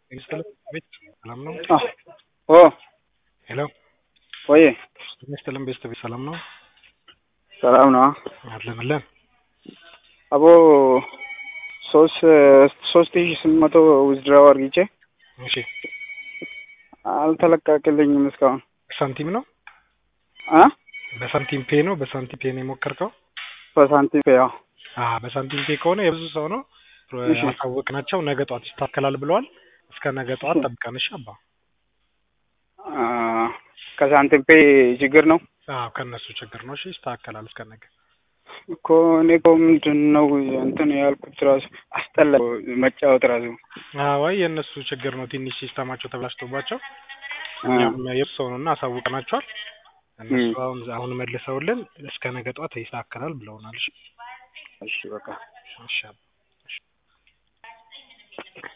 ይስጥልኝ ቤት ሰላም ነው? ኦ ሄሎ ወይ ጤና ይስጥልኝ ቤተሰብ ሰላም ነው? ሰላም ነው። አለንለን አቦ ሶስት ሶስት ሺህ ስምንት መቶ ዊዝድራው አርግቼ እሺ አልተለቀቅልኝም እስካሁን ሳንቲም ነው አ በሳንቲም ፔ ነው በሳንቲም ፔ ነው የሞከርከው? በሳንቲም ያው አዎ በሳንቲም ፔ ከሆነ የብዙ ሰው ነው እሺ። አሳወቅናቸው ነገ ጠዋት ይስተካከላል ብለዋል። እስከ ነገ ጠዋት ጠብቀን እሺ አባ አ፣ ከሳንቲም ፔ ችግር ነው አዎ ከእነሱ ችግር ነው። እሺ ይስተካከላል እስከ ነገ። እኮ እኔ እኮ ምንድን ነው እንትን ያልኩት ራሱ አስጠላ መጫወት ራሱ አዎ አይ የእነሱ ችግር ነው። ትንሽ ሲስተማቸው ተብላሽቶባቸው አ፣ እኛም የብዙ ሰው ነው እና አሳውቀናቸዋል። እነሱ እም። አሁን አሁን መልሰውልን እስከ ነገ ጠዋት ይስተካከላል ብለውናል። እሺ እሺ በቃ እሺ አባ